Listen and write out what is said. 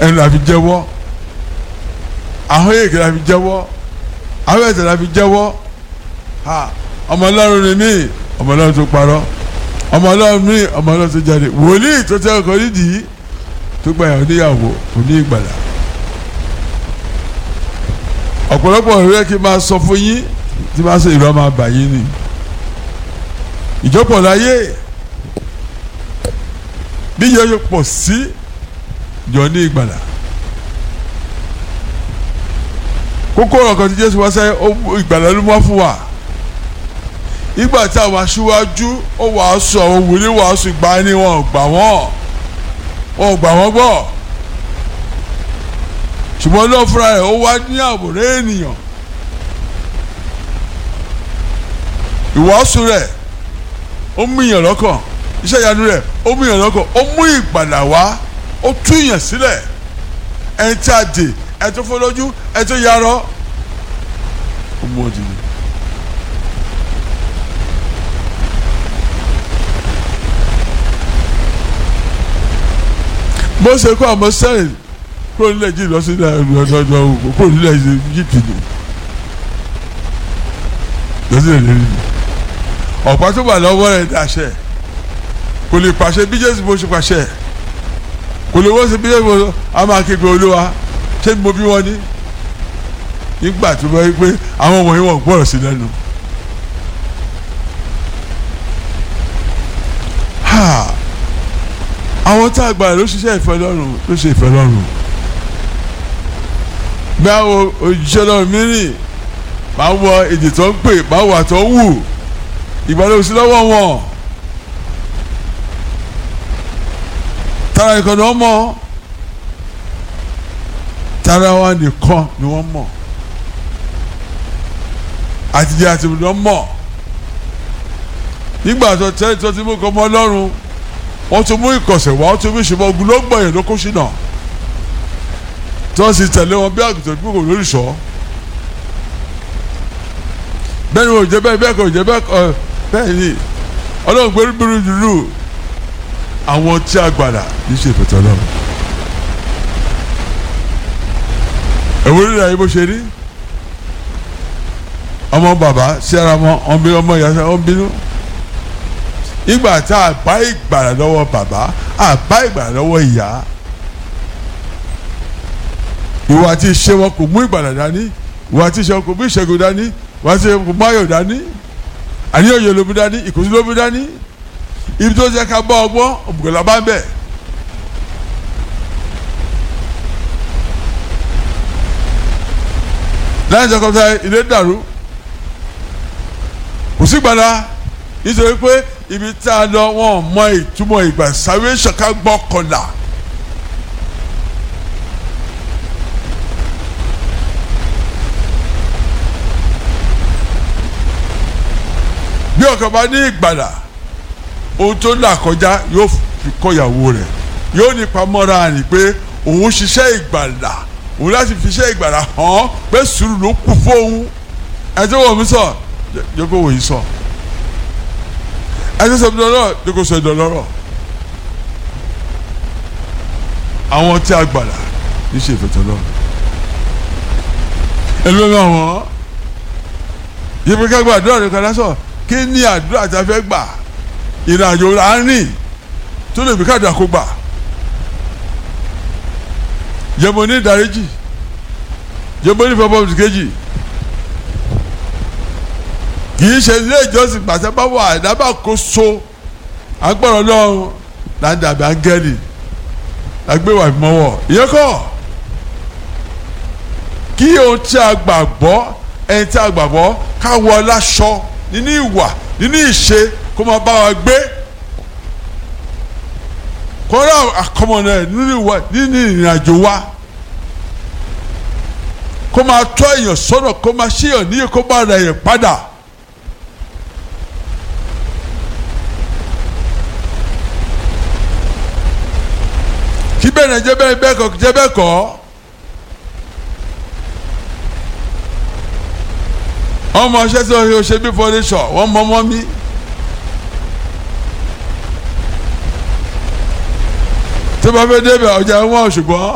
ẹnu la fi jẹ́wọ́ ahọ́n èké la fi jẹ́wọ́ ahọ́n ẹ̀sẹ̀ la fi jẹ́wọ́ ha ọmọ ọlọ́run ni mí ọmọ ọlọ́run tó parọ́ ọmọ ọlọ́run mí ọmọ ọlọ́run tó jáde wòlíì tó tẹ́ ọkọ nídìí tó gba ìyàwó níyàwó kò ní ìgbàlà ọ̀pọ̀lọpọ̀ ọ̀rẹ́ kí n máa sọ fún yín tí máa sọ ìrọ̀ máa bà yín ni ìjọpọ̀ láyé bí yọ yọ pọ̀ sí jọ ní ìgbàlà kókó ọ̀rọ̀ kan tí Jésù wá sẹ́yìn ó mú ìgbàlà ló wá fún wa ìgbà tí àwọn aṣíwájú ó wàásù àwọn wòlíì wàásù ìgbà ni wọn ò gbà wọ́n wọn ò gbà wọ́n gbọ́ ṣùgbọ́n náà fúnra rẹ̀ ó wá ní àwòrán ènìyàn ìwàásù rẹ̀ ó mú ìyàn lọ́kàn iṣẹ́ ìyanu rẹ̀ ó mú ìyàn lọ́kàn ó mú ìgbàlà wá ó tú ìyàn sílẹ̀ ẹni tí a dè ẹni tó fọ́ lójú ẹni tó yarọ ó mú ọdún yìí. bó ṣe kó àmọ́ sẹ́yìn kúrò nílẹ̀ jí lọ sí ọ̀dọ̀ọ̀dọ̀ òkú kúrò nílẹ̀ yíìpì ni lọ sí ìrìn ni ọ̀pá tó wà lọ́wọ́ rẹ̀ dàṣẹ kò lè pàṣẹ bí Jésù bó ṣe pàṣẹ kò lè wọ́n ṣe bí Jésù a máa képe olúwa ṣé mo bí wọn ní nígbà tó bá yí pé àwọn wọ̀nyí wọ́n gbọ́rọ̀ sí lẹ́nu. àwọn tá a gbà ló ṣiṣẹ́ ìfẹ́ lọ́rùn ló ṣe ìfẹ́ lọ́rùn bí àwọn òjíṣẹ́ lọ́rùn mìíràn máa wọ èdè tó ń pè máa wà tó ń wù ìgbàlódé sí lọ́wọ́ wọn tara nìkan ni wọ́n mọ̀ tara wa nìkan ni wọ́n mọ̀ àtijọ́ àti ìbùdó mọ̀ nígbà tó tẹ́lẹ̀ tó ti mú kọ́ mọ́ lọ́rùn wọ́n tún mú ìkọ̀sẹ̀ wá wọ́n tún mú ìṣùmọ̀ ogun ló gbọ̀yàn ló kó ṣìnà tí wọ́n sì tẹ̀lé wọn bí àgùntàn bí kò lórí sọ. bẹ́ẹ̀ ni wọ́n jẹ́ bẹ́ẹ̀ bẹ́ẹ̀ kò jẹ́ bẹ́ẹ̀ kọ́ bẹ́ẹ̀ ni ọlọ́run gbé rúbirú dúdú àwọn tí a gbàdà ní ṣe ìfẹ̀tọ̀ lọ́run. ẹ̀wọ́n rí ayé bó ṣe rí ọmọ bàbá sí ara mọ́ ọmọ ìyá ọmọ bínú ìgbà tá a bá ìgbàlà lọ́wọ́ bàbá a bá ìgbàlà lọ́wọ́ ìyá ìwà àti ìṣe wọn kò mú ìgbàlà dání ìwà àti ìṣe wọn kò mú ìṣẹ́gun dání ìwà àti ìṣe wọn kò mú ayọ̀ dání àníyànjẹ ló mú dání ìkòsí ló mú dání ibi tó ṣe ká bá ọgbọ́n òmùgọ̀lá bá ń bẹ̀. láyé ìjọkọ̀tà ilé dàrú kò sí gbàlà nítorí pé ibi tá a lọ wọn mọ ìtumọ̀ ìgbà sáré ṣọ̀ká gbọ́ kọlà. bí ọkàn bá ní ìgbàlà ohun tó là kọjá yóò fi kọ́ ìyàwó rẹ̀ yóò ní pamọ́ra rìn pé òun ṣiṣẹ́ ìgbàlà òun láti fi iṣẹ́ ìgbàlà hàn pé sùúrù ló kù fóun ẹ tó wọ̀ mí sọ yóò kó wòye sọ. So ẹsẹ sọ dọlọ ní kò sọ dọlọrọ àwọn tí a gbàlà ní ṣe ìfẹ̀tọ̀ lọ ẹlòmíràn àwọn yìí pé ká gba àdúrà rẹ kọjá sọ kí ni àdúrà tí a fẹ́ gbà ìrìnàjò láàrin tó lè bí káàdùn àkógbà yẹmọ ní ìdáríjì yẹmọ ní ìfọwọ́pọ̀ kejì kì í ṣe ilé ìjọsìn gbàtẹ́ bá wà ìdábà kó so agbọ́dọ̀ lọ́run ládàbí áńgẹ́lì lágbéwà ìmọ̀wọ̀ ìyẹn kọ́ kí ohun tí a gbàgbọ́ ẹni tí a gbàgbọ́ ká wọ láṣọ nínú ìwà nínú ìṣe kó máa bá wa gbé kó rà àkọmọ̀nà ẹ̀ nínú ìwà nínú ìrìnàjò wa kó máa tọ́ èèyàn sọ́nà kó máa ṣèyàn níyì kó máa rẹ̀ yẹn padà. kí bẹ́ẹ̀ náà jẹ́ bẹ́ẹ̀ bẹ́ẹ̀ kọ́ jẹ́ bẹ́ẹ̀ kọ́ ọmọ ṣẹ́ tí o ṣe bí fọ́nẹ́sọ̀ wọ́n mọ ọmọ mi. tó bá fẹ́ débẹ̀ ọjà wọn ṣùgbọ́n